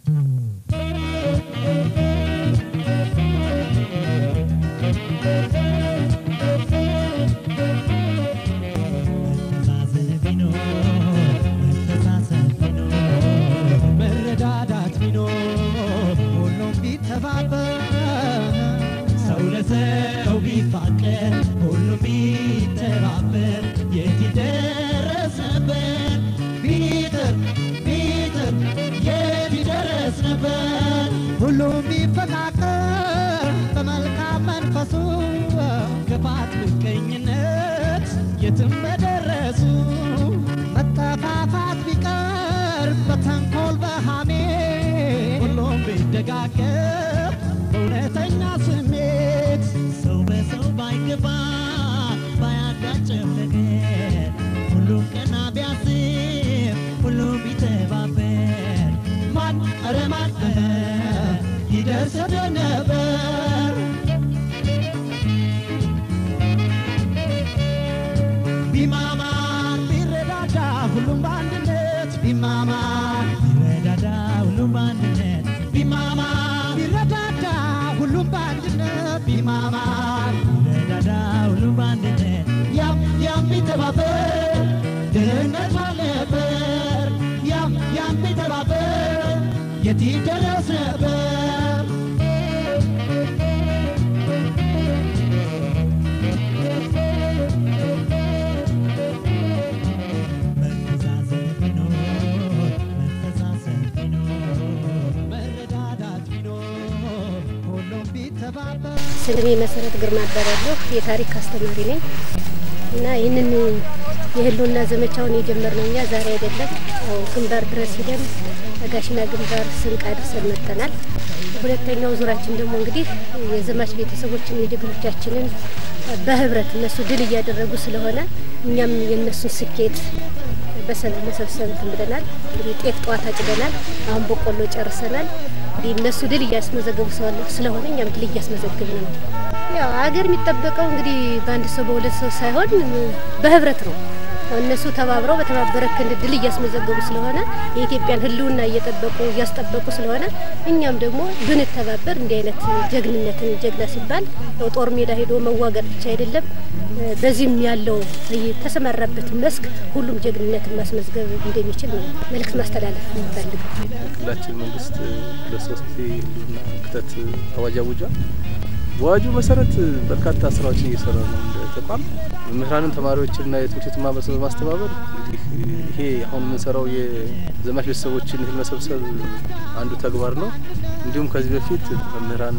መተዛዘን ቢኖር መተሳሰብ ቢኖር መረዳዳት ቢኖር ሁሉም ቢተባበር ሰው ለሰው ቢፋቀር ሁሉም ቢተባበር የት ይደረስ ነበር ቢጥር ቢጥር የት ይደረስ ነበር ሁሉም ቢፈቃቀር በመልካም መንፈሱ ክፋት ምቀኝነት የትም በደረሱ መጠፋፋት ቢቀር በተንኮል በሃሜ ሁሉም ቢደጋገፍ በእውነተኛ ስሜት ሰው በሰው ባይገባ ባያጋጨው ነገር ሁሉም ቀና ቢያስብ ሁሉም ቢተባበር ማን ኧረ ማን ኧረ ይደርስ ነበር ቢማማር ቢረዳዳ ሁሉም በአንድነት ቢማማር ቢረዳዳ ሁሉም በአንድነት ቢማማር ቢረዳዳ ሁሉም በአንድነት ቢማማር ቢረዳዳ ሁሉም በአንድነት ያም ያም ቢተባበር ድህነት ባልነበር ያም ያም ቢተባበር የት ይደረስ ነበር መተዛዘን ቢኖር መተሳሰብ ቢኖር መረዳዳት ቢኖር ሁሉም ቢተባበር ስሜ መሰረት ግርማ እባላለሁ። የታሪክ አስተማሪ ነኝ እና ይህንን የህልውና ዘመቻውን የጀመርነው እኛ ዛሬ አይደለም። ያው ግንባር ድረስ ሂደን ጋሽና ግንባር ስንቅ አድርሰን መጥተናል። ሁለተኛው ዙራችን ደግሞ እንግዲህ የዘማች ቤተሰቦችን የጀግኖቻችንን በህብረት እነሱ ድል እያደረጉ ስለሆነ እኛም የእነሱን ስኬት በሰላም መሰብሰብ እንትን ብለናል። እንግዲህ ጤፍ ጠዋት አጭደናል። አሁን በቆሎ ጨርሰናል። እንግዲህ እነሱ ድል እያስመዘገቡ ስለ- ስለሆነ እኛም ድል እያስመዘገብን ነው። ያው ሀገር የሚጠበቀው እንግዲህ በአንድ ሰው በሁለት ሰው ሳይሆን በህብረት ነው። ያው እነሱ ተባብረው በተባበረ ክንድ ድል እያስመዘገቡ ስለሆነ የኢትዮጵያን ህልውና እየጠበቁ እያስጠበቁ ስለሆነ እኛም ደግሞ ብንተባበር እንዲህ አይነት ጀግንነትን ጀግና ሲባል ያው ጦር ሜዳ ሄዶ መዋጋት ብቻ አይደለም በዚህም ያለው የተሰማራበት መስክ ሁሉም ጀግንነትን ማስመዝገብ እንደሚችል ነው መልእክት ማስተላለፍ የምፈልገው። ክልላችን መንግስት ለሶስት ጊዜ ህልውና ክተት አዋጅ አውጇል። በአዋጁ መሰረት በርካታ ስራዎችን እየሰራ ነው እንደ ተቋም መምህራንን፣ ተማሪዎችንና የትምህርት ቤት ማህበረሰብ በማስተባበር እንግዲህ ይሄ አሁን የምንሰራው የዘማች ቤተሰቦችን እህል መሰብሰብ አንዱ ተግባር ነው። እንዲሁም ከዚህ በፊት መምህራን፣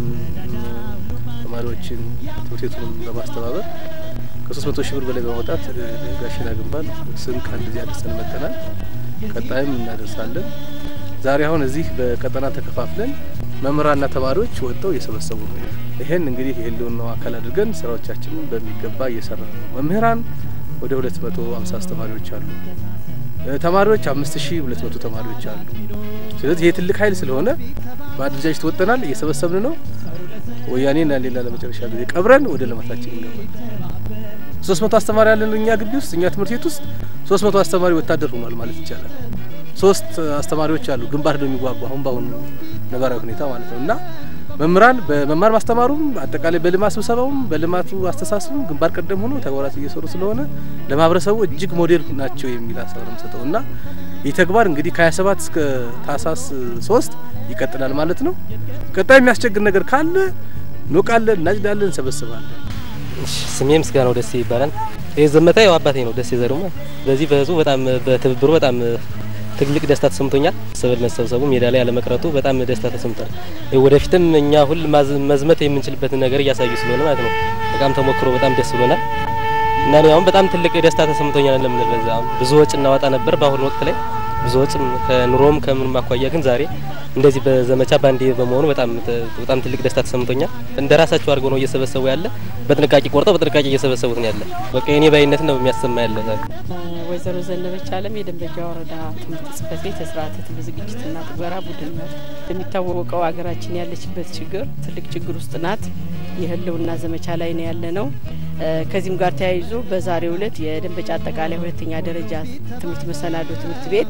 ተማሪዎችን፣ ትምህርት ቤቱንም በማስተባበር ከሶስት መቶ ሺህ ብር በላይ በማውጣት ጋሽና ግንባር ስንቅ አንድ ጊዜ አድርሰን መጥተናል። ቀጣይም እናደርሳለን። ዛሬ አሁን እዚህ በቀጠና ተከፋፍለን መምህራንና ተማሪዎች ወጥተው እየሰበሰቡ ነው። ይሄን እንግዲህ የህልውናው አካል አድርገን ስራዎቻችንን በሚገባ እየሰራ ነው። መምህራን ወደ ሁለት መቶ ሀምሳ አስተማሪዎች አሉ። ተማሪዎች አምስት ሺህ ሁለት መቶ ተማሪዎች አሉ። ስለዚህ ይሄ ትልቅ ኃይል ስለሆነ በአደረጃጀት ወጥተናል፣ እየሰበሰብን ነው። ወያኔና ሌላ ለመጨረሻ ጊዜ ቀብረን ወደ ልማታችን እንገባለን። ሶስት መቶ አስተማሪ ያለን እኛ ግቢ ውስጥ እኛ ትምህርት ቤት ውስጥ ሶስት መቶ አስተማሪ ወታደር ሆኗል ማለት ይቻላል። ሶስት አስተማሪዎች አሉ ግንባር ነው የሚዋጉ አሁን በአሁኑ ነባራዊ ሁኔታ ማለት ነው እና መምህራን በመማር ማስተማሩም አጠቃላይ በልማት ስብሰባውም በልማቱ አስተሳሰቡም ግንባር ቀደም ሆኖ ተግባራት እየሰሩ ስለሆነ ለማህበረሰቡ እጅግ ሞዴል ናቸው የሚል ሀሳብ ነው የምሰጠው እና ይህ ተግባር እንግዲህ ከ27 እስከ ታህሳስ ሶስት ይቀጥላል ማለት ነው። ቀጣይ የሚያስቸግር ነገር ካለ እንወቃለን፣ እናጭዳለን፣ እንሰበስባለን። ስሜ ምስጋናው ደሴ ይባላል። ይህ ዘመታ ያው አባቴ ነው። ደሴ ዘሩማ በዚህ በህዝቡ በጣም በትብብሩ በጣም ትልቅ ደስታ ተሰምቶኛል። ሰብል መሰብሰቡ ሜዳ ላይ ያለመቅረቱ በጣም ደስታ ተሰምቷል። ወደፊትም እኛ ሁል መዝመት የምንችልበትን ነገር እያሳዩ ስለሆነ ማለት ነው በጣም ተሞክሮ በጣም ደስ ብሎናል እና እኔ አሁን በጣም ትልቅ ደስታ ተሰምቶኛል። ለምን በዛ አሁን ብዙ ወጪ እናወጣ ነበር በአሁኑ ወቅት ላይ ብዙ ወጪም ከኑሮም ከምንም አኳያ ግን ዛሬ እንደዚህ በዘመቻ ባንዴ በመሆኑ በጣም በጣም ትልቅ ደስታ ተሰምቶኛል። እንደ ራሳቸው አድርገው ነው እየሰበሰቡ ያለ በጥንቃቄ ቆርጠው በጥንቃቄ እየሰበሰቡት ነው ያለ። በቃ የኔ ባይነት ነው የሚያሰማ ያለ ዛሬ ወይዘሮ ዘነበች አለም የደንበጫ ወረዳ ትምህርት ጽህፈት ቤት የስርዓተ ትምህርት ዝግጅትና ትግበራ ቡድን ነው። እንደሚታወቀው ሀገራችን ያለችበት ችግር ትልቅ ችግር ውስጥ ናት። የህልውና ዘመቻ ላይ ነው ያለ ነው። ከዚህም ጋር ተያይዞ በዛሬው ዕለት የደንበጫ አጠቃላይ ሁለተኛ ደረጃ ትምህርት መሰናዶ ትምህርት ቤት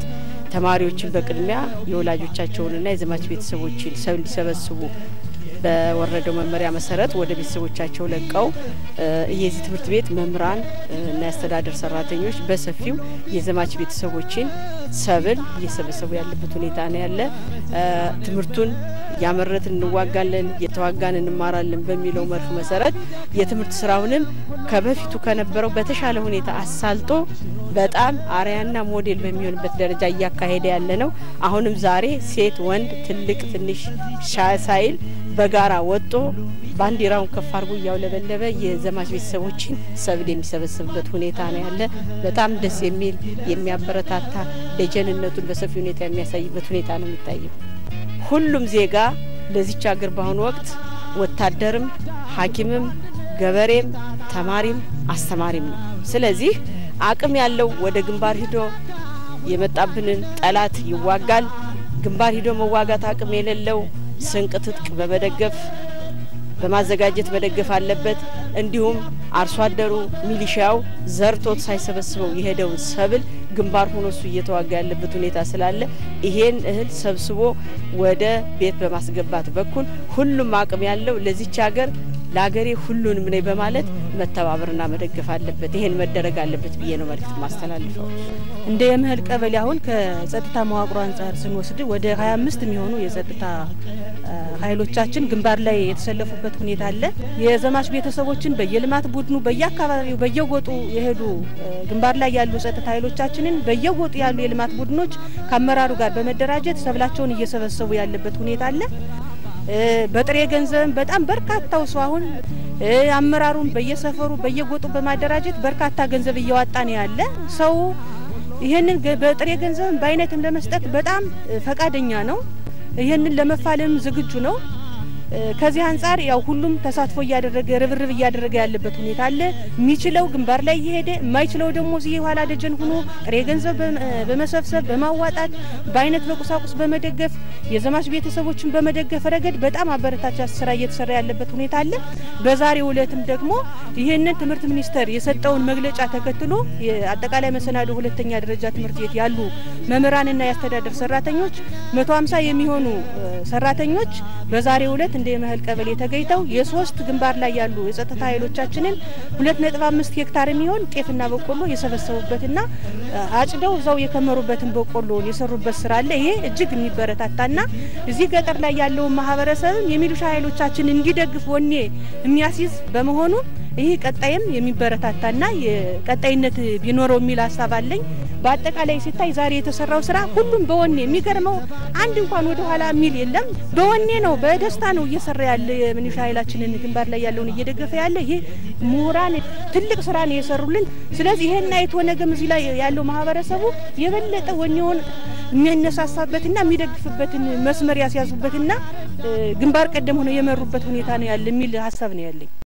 ተማሪዎችን በቅድሚያ የወላጆቻቸውንና የዘማች ቤተሰቦችን ሰብል እንዲሰበስቡ በወረደው መመሪያ መሰረት ወደ ቤተሰቦቻቸው ለቀው የዚህ ትምህርት ቤት መምህራን እና የአስተዳደር ሰራተኞች በሰፊው የዘማች ቤተሰቦችን ሰብል እየሰበሰቡ ያለበት ሁኔታ ነው ያለ። ትምህርቱን እያመረትን እንዋጋለን፣ እየተዋጋን እንማራለን በሚለው መርህ መሰረት የትምህርት ስራውንም ከበፊቱ ከነበረው በተሻለ ሁኔታ አሳልጦ በጣም አርያና ሞዴል በሚሆንበት ደረጃ እያካሄደ ያለ ነው። አሁንም ዛሬ ሴት፣ ወንድ፣ ትልቅ፣ ትንሽ ሳይል በጋራ ወጦ ባንዲራውን ከፍ አድርጎ እያውለበለበ የዘማች ቤተሰቦችን ሰብል የሚሰበስብበት ሁኔታ ነው ያለ። በጣም ደስ የሚል የሚያበረታታ ደጀንነቱን በሰፊ ሁኔታ የሚያሳይበት ሁኔታ ነው የሚታየው። ሁሉም ዜጋ ለዚች ሀገር በአሁኑ ወቅት ወታደርም፣ ሐኪምም፣ ገበሬም፣ ተማሪም አስተማሪም ነው። ስለዚህ አቅም ያለው ወደ ግንባር ሂዶ የመጣብንን ጠላት ይዋጋል። ግንባር ሂዶ መዋጋት አቅም የሌለው ስንቅ ትጥቅ በመደገፍ በማዘጋጀት መደገፍ አለበት። እንዲሁም አርሶ አደሩ ሚሊሻው ዘርቶት ሳይሰበስበው የሄደውን ሰብል ግንባር ሆኖ እሱ እየተዋጋ ያለበት ሁኔታ ስላለ ይሄን እህል ሰብስቦ ወደ ቤት በማስገባት በኩል ሁሉም አቅም ያለው ለዚች ሀገር ለሀገሬ ሁሉንም ነኝ በማለት መተባበርና መደገፍ አለበት። ይሄን መደረግ አለበት ብዬ ነው መልእክት ማስተላልፈው። እንደ የምህል ቀበሌ አሁን ከጸጥታ መዋቅሮ አንጻር ስንወስድ ወደ ሀያ አምስት የሚሆኑ የጸጥታ ኃይሎቻችን ግንባር ላይ የተሰለፉበት ሁኔታ አለ። የዘማች ቤተሰቦችን በየልማት ቡድኑ በየአካባቢው በየጎጡ የሄዱ ግንባር ላይ ያሉ ጸጥታ ኃይሎቻችንን በየጎጡ ያሉ የልማት ቡድኖች ከአመራሩ ጋር በመደራጀት ሰብላቸውን እየሰበሰቡ ያለበት ሁኔታ አለ። በጥሬ ገንዘብም በጣም በርካታው ሰው አሁን አመራሩን በየሰፈሩ በየጎጡ በማደራጀት በርካታ ገንዘብ እያዋጣ ነው ያለ ሰው ይህንን በጥሬ ገንዘብም በአይነትም ለመስጠት በጣም ፈቃደኛ ነው። ይህንን ለመፋለም ዝግጁ ነው። ከዚህ አንጻር ያው ሁሉም ተሳትፎ እያደረገ ርብርብ እያደረገ ያለበት ሁኔታ አለ። የሚችለው ግንባር ላይ እየሄደ የማይችለው ደግሞ እዚህ የኋላ ደጀን ሆኖ ጥሬ ገንዘብ በመሰብሰብ በማዋጣት በአይነት በቁሳቁስ በመደገፍ የዘማች ቤተሰቦችን በመደገፍ ረገድ በጣም አበረታች ስራ እየተሰራ ያለበት ሁኔታ አለ። በዛሬው ዕለትም ደግሞ ይህንን ትምህርት ሚኒስቴር የሰጠውን መግለጫ ተከትሎ የአጠቃላይ መሰናዶ ሁለተኛ ደረጃ ትምህርት ቤት ያሉ መምህራንና የአስተዳደር ሰራተኞች መቶ ሀምሳ የሚሆኑ ሰራተኞች በዛሬው ዕለት እንደ የመህል ቀበሌ ተገኝተው የሶስት ግንባር ላይ ያሉ የጸጥታ ኃይሎቻችንን ሁለት ነጥብ አምስት ሄክታር የሚሆን ጤፍና በቆሎ የሰበሰቡበትና አጭደው እዛው የከመሩበትን በቆሎን የሰሩበት ስራ አለ። ይሄ እጅግ የሚበረታታና እዚህ ገጠር ላይ ያለውን ማህበረሰብም የሚሊሻ ኃይሎቻችን እንዲደግፍ ወኔ የሚያስይዝ በመሆኑ ይህ ቀጣይም የሚበረታታና የቀጣይነት ቢኖረው የሚል ሀሳብ አለኝ። በአጠቃላይ ሲታይ ዛሬ የተሰራው ስራ ሁሉም በወኔ የሚገርመው አንድ እንኳን ወደ ኋላ የሚል የለም። በወኔ ነው፣ በደስታ ነው እየሰራ ያለ የሚሊሻ ኃይላችንን ግንባር ላይ ያለውን እየደገፈ ያለ ይሄ ምሁራን ትልቅ ስራ ነው የሰሩልን። ስለዚህ ይሄን አይቶ ነገም እዚህ ላይ ያለው ማህበረሰቡ የበለጠ ወኔውን የሚያነሳሳበትና የሚደግፍበትን መስመር ያስያዙበትና ግንባር ቀደም ሆነው የመሩበት ሁኔታ ነው ያለ የሚል ሀሳብ ነው ያለኝ።